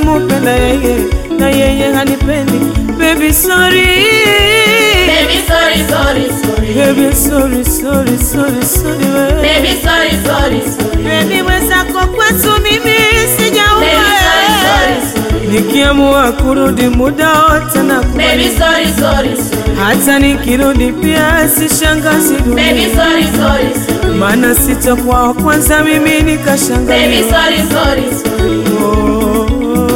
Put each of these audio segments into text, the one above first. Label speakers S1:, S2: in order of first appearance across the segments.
S1: namupenda yeye na yeye hanipendi. Baby sorry,
S2: Baby, sorry, sorry, sorry.
S1: baby sorry, sorry, sorry, sorry we.
S2: Baby, sorry, sorry, sorry.
S1: Baby mwenzako kwetu mimi
S2: Baby, sorry,
S1: sijaua
S2: sorry, sorry.
S1: nikiamua kurudi muda wote na
S2: Baby, sorry, sorry, sorry.
S1: hata nikirudi pia sishangazi
S2: Baby,
S1: dunia,
S2: sorry, sorry, sorry.
S1: maana sitakuwa wa kwanza mimi
S2: Baby,
S1: nikashangaliwa.
S2: sorry, sorry, sorry.
S1: Oh.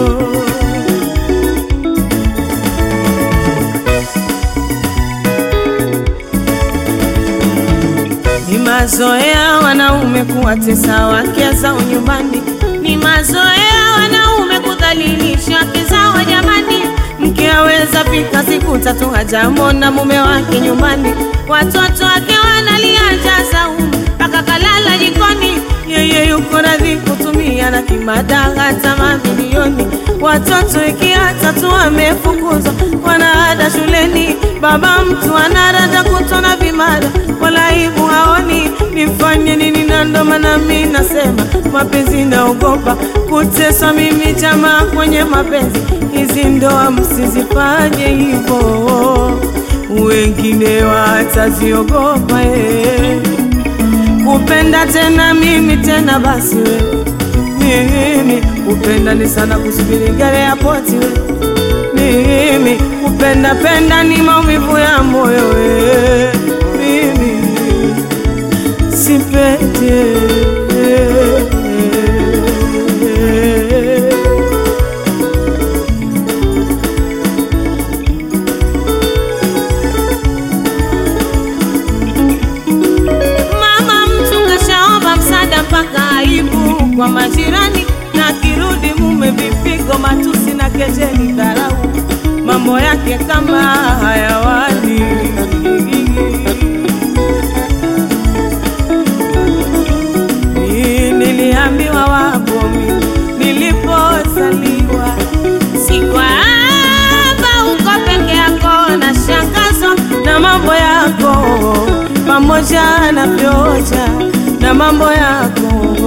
S1: Ni mazoea wanaume kuwatesa wake zao nyumbani, ni mazoea wanaume kudhalilisha wake zao jamani. Mke aweza pika siku tatu hajamwona mume wake nyumbani, watoto wake wanalia njaa saumu mpaka kalala jikoni, yeye yuko radhi kutumia na kimada hata mamilioni. Watoto ikiwa tatu wamefukuzwa, wanaada shuleni, baba mtu anarada kutona vimada, wala aibu haoni. Nifanye nini? Na ndo maana mi nasema mapenzi naogopa kuteswa mimi, jamaa kwenye mapenzi. Hizi ndoa msizifanye hivyo, wengine wataziogopa eh kupenda tena mimi tena basi we mimi kupenda ni sana kusubiri gari ya poti we mimi kupenda penda ni maumivu ya moyo we mimi sipete Mama mtu kashaomba msaada mpaka aibu kwa majirani, na kirudi mume vipigo, matusi na kejeli, dharau, mambo yake kama hayawani. Ni- Niliambiwa wapo mimi nilipozaliwa, si kwamba uko peke yako na shangazo na mambo yako pamoja na vyoja na mambo yako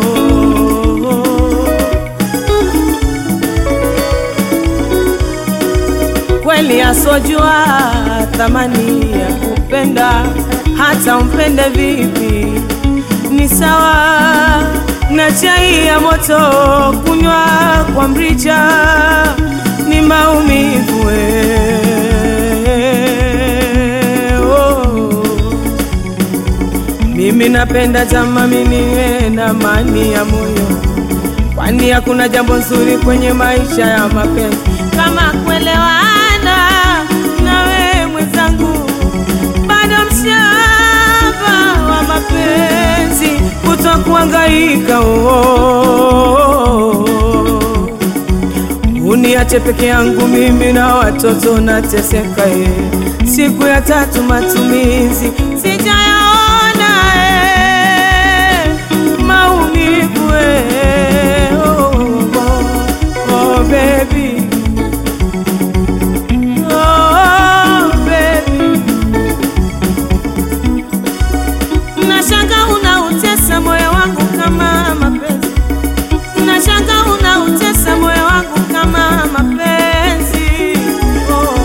S1: kweli asojua thamani ya kupenda hata umpende vipi ni sawa na chai ya moto kunywa kwa mrija ni maumivu eh, oh. Mimi napenda jama, mimi niwe na amani ya moyo, kwani hakuna jambo nzuri kwenye maisha ya mapenzi kama kuelewana nawe mwenzangu, bado mshamba wa mapenzi, kutokuhangaika oh. Uniache peke yangu mimi na watoto nateseka, ye. Siku ya tatu matumizi sijayaona, eh. maumivu eh. oh, oh, oh, baby. Oh, baby. Nashanga unautesa moyo wangu kama mapenzi, nashanga unautesa moyo wangu kama mapenzi oh.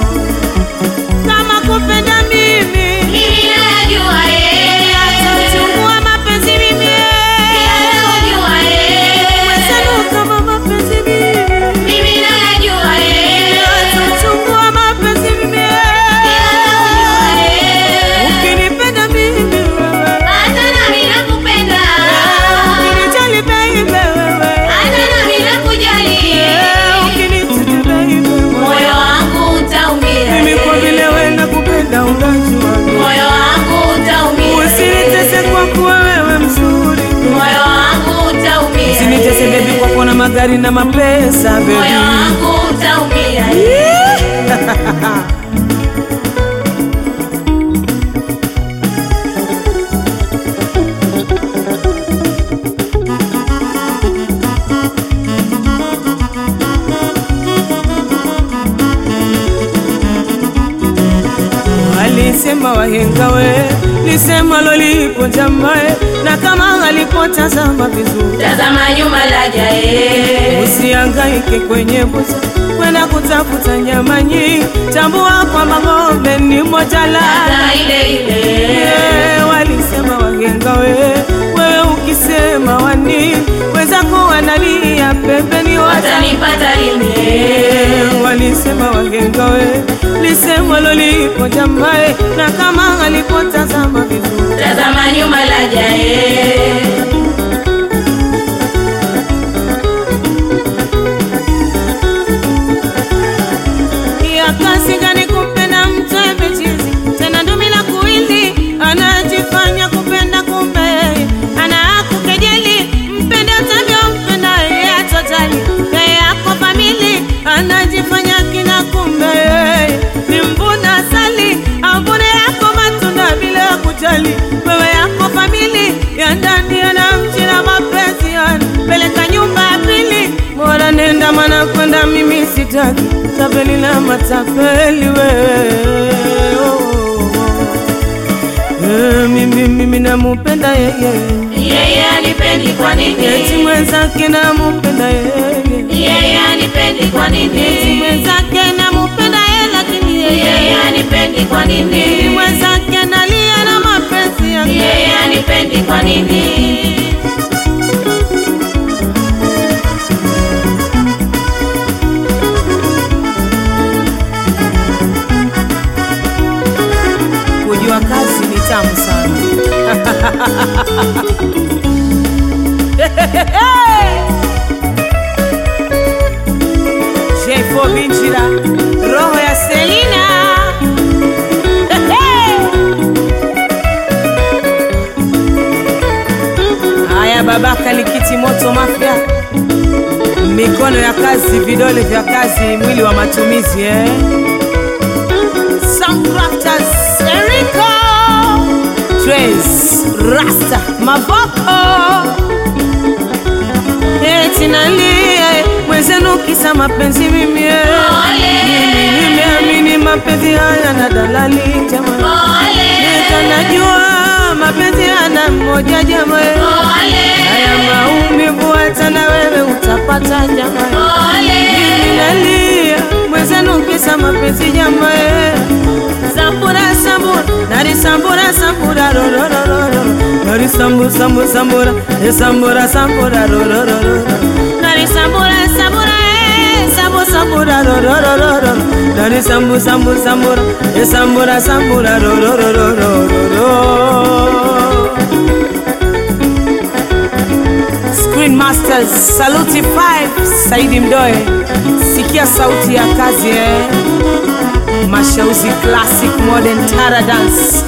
S1: Kama kupenda mimi
S2: Mimi najua yeye.
S1: chungua mapenzi mimi
S2: Pia najua yeye.
S1: Wezenu kama mapenzi mimi
S2: Mimi najua yeye.
S1: chungua mapenzi mimi
S2: Pia najua yeye.
S1: ukinipenda mimi wewe
S2: Hata nami nakupenda.
S1: ukinijali baby wewe
S2: Hata nami nakujali.
S1: ukinitaka baby wewe
S2: Moyo wangu utaumia.
S1: mimi kwa vile wewe nakupenda unajua
S2: Moyo wangu utaumia.
S1: usinitese kwa kuwa wewe mzuri
S2: Moyo wangu utaumia.
S1: usinitese baby kwa kuwa na magari na mapesa baby
S2: Moyo wangu utaumia.
S1: Walisema wahenga we lisemwalo lipo jamae, na kama alipotazama vizuri,
S2: tazama nyuma laja eh.
S1: usihangaike kwenye bucha kwenda kutafuta nyama nyingi, tambua kwamba ng'ombe ni moja la
S2: Ladha ile ile
S1: Eh, walisema wagenga we, wewe ukisema wani wenzako wanalia pembeni wata
S2: watanipata lini
S1: Eh, walisema wagenga we, lisemwalo lipo jamae, na kama alipotazama vizuri
S2: tazama nyuma laja eh.
S1: ya kazi gani kumpenda mtu ebechizi tena ndumi la kuili anajifanya kupenda kumbe yeye anakukejeli mpende utavyompenda yeye atojali yeye ako famili anajifanya kina kumbe yeye ni mvuna asali avune yako matunda bila ya kujali wewe yako famili ya ndani yanamchina mapenzi yani peleka nyumba ya pili bora nenda mana kwenda mimi sitaki tapeli na matapeli wewe oh, oh, oh. Eh, mimi mimi namupenda yeye
S2: yeye anipendi kwa
S1: eti
S2: nini
S1: mwenzake namupenda yeye
S2: yeye anipendi kwa
S1: eti
S2: nini
S1: mwenzake namupenda yeye lakini
S2: yeye
S1: yeye
S2: anipendi kwa
S1: eti
S2: nini
S1: mwenzake nalia na mapenzi yake
S2: yeye anipendi kwa nini
S1: kujua kazi ni tamu sana J4 Binjira, roho ya Selina haya babaka likiti moto mafya mikono ya kazi vidole vya kazi mwili wa matumizi eh? Some crafters Enrico Trace Rasta Mavoko eti nalie mwenzenu kisa mapenzi mimi eh. Mimi nimeamini mapenzi haya na dalali jamani Nikanajua mapenzi hana mmoja jamani Haya maumivu hata na wewe utapata jamani Mimi nalia mwenzenu kisa mapenzi jamani Sambura sambura nari sambura sambura ro ro ro ro ro nari sambu sambu sambura e sambura sambura ro ro ro ro ro nari sambura sambura e sambu sambura ro ro ro ro ro nari sambu sambu sambura e sambura sambura ro ro ro ro ro ro ro Screen Masters Saluti 5 Saidi Mdoe sikia sauti ya kazi eh Mashauzi Classic Modern Tara Dance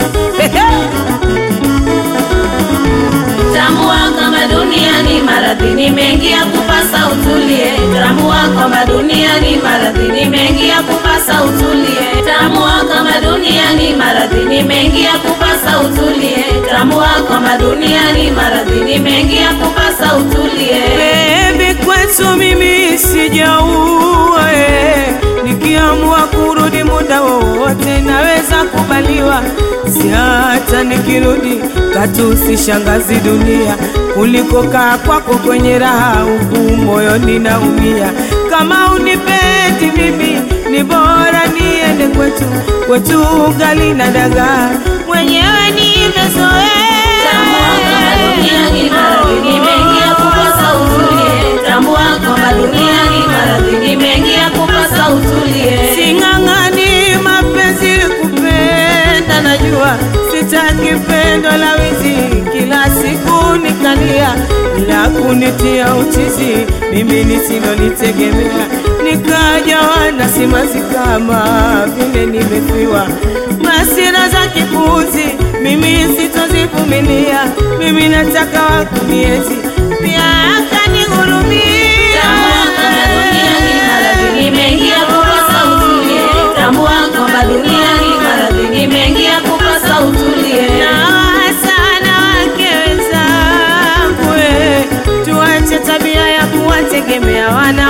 S2: Tambua kama duniani maradhi ni mengi ya kupasa utulie. Tambua kama duniani maradhi ni mengi ya kupasa utulie. Tambua kama duniani maradhi ni mengi ya kupasa utulie. Tambua kama duniani maradhi ni mengi ya kupasa utulie.
S1: Baby kwetu mimi sijaua eh. Nikiamua kurudi muda wowote naweza kubaliwa, si hata nikirudi katu sishangazi dunia kuliko kaa kwako kwenye raha huku moyoni naumia. Kama unipendi mimi ni bora niende kwetu, kwetu ugali na dagaa mwenyewe nimezoea.
S2: Tambua kama duniani maradhi ni mengi ya kupasa utulie. Tambua kama duniani maradhi ni mengi ya kupasa utulie.
S1: Sing'ang'ani mapenzi kupenda, najua sitaki pendo la wizi, kila siku nikalia la kunitia uchizi, mimi nisilolitegemea, nikajawa na simanzi kama vile nimefiwa, masira za kipuzi mimi sitozivumilia, mimi nataka wakuniezi pia akanihurumia.
S2: Tambua kama duniani maradhi ni mengi ya kupasa utulie. Tambua kama duniani maradhi ni mengi ya kupasa utulie.
S1: Na sana wake wenzangu, eh, tuache tabia ya kuwategemea wanaume kwa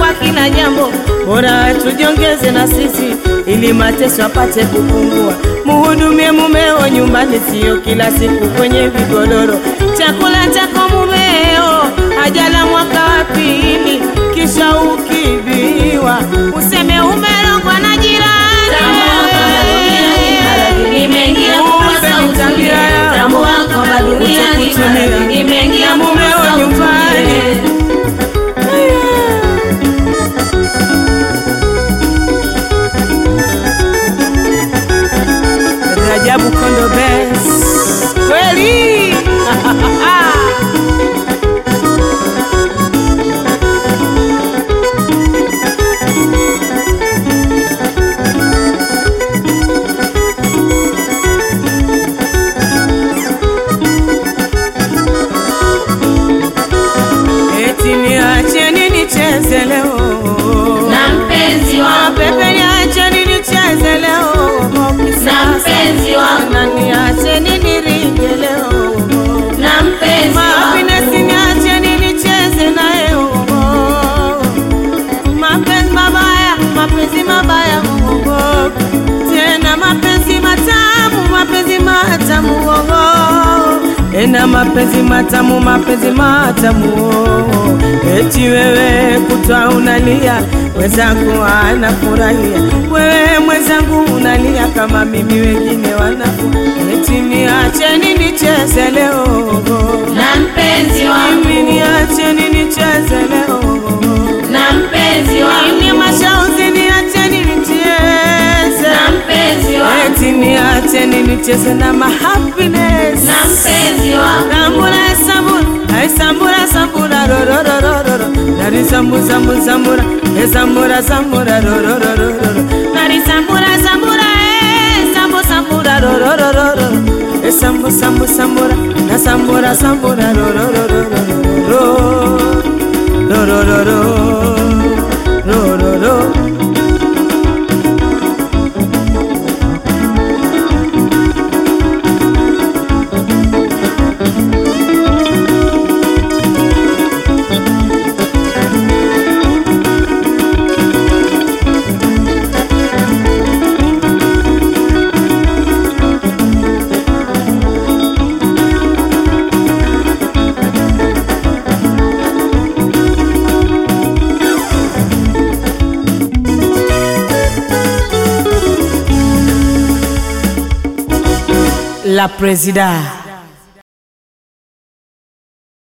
S1: kwa kila jambo, bora tujiongeze na sisi ili mateso apate kupungua. Muhudumie mumeo nyumbani, sio kila siku kwenye vigodoro. Chakula chako mumeo hajala mwaka wa pili, kisha ukibiwa useme umerogwa na jirani.
S2: Tambua kwamba duniani maradhi ni mengi ya kupasa utulie. Tambua kwamba duniani maradhi ni mengi ya kupasa utulie.
S1: Rajabu Kondo Best kweli eti niacheni nicheze leo
S2: Na mpenzi wangu,
S1: Pepe niacheni nicheze leo
S2: na mpenzi wangu,
S1: na niacheni niringe leo
S2: na mpenzi wangu,
S1: Happiness niacheni nicheze nayo mapenzi mabaya mapenzi mabaya oh, tena mapenzi matamu mapenzi matamu oh, tena mapenzi matamu mapenzi matamu oh, eti wewe kutwa unalia mwenzangu anafurahia wewe mwenzangu unalia kama mimi wengine wanafu eti niacheni nicheze leo
S2: na mpenzi wangu,
S1: mimi niacheni nicheze leo
S2: na mpenzi wangu,
S1: mimi mashauzi niacheni nicheze
S2: na mpenzi wangu,
S1: eti niacheni nicheze na mahappiness
S2: na mpenzi wangu,
S1: sambura sambura ai sambura sambura ro ro ro ro ro ro nari sambu sambu sambura e sambura sambura ro ro ro ro ro ro nari sambura sambura e sambu sambura ro ro ro ro ro e sambu sambu sambura na sambura sambura ro ro ro ro ro ro ro ro ro ro ro ro ro La Presida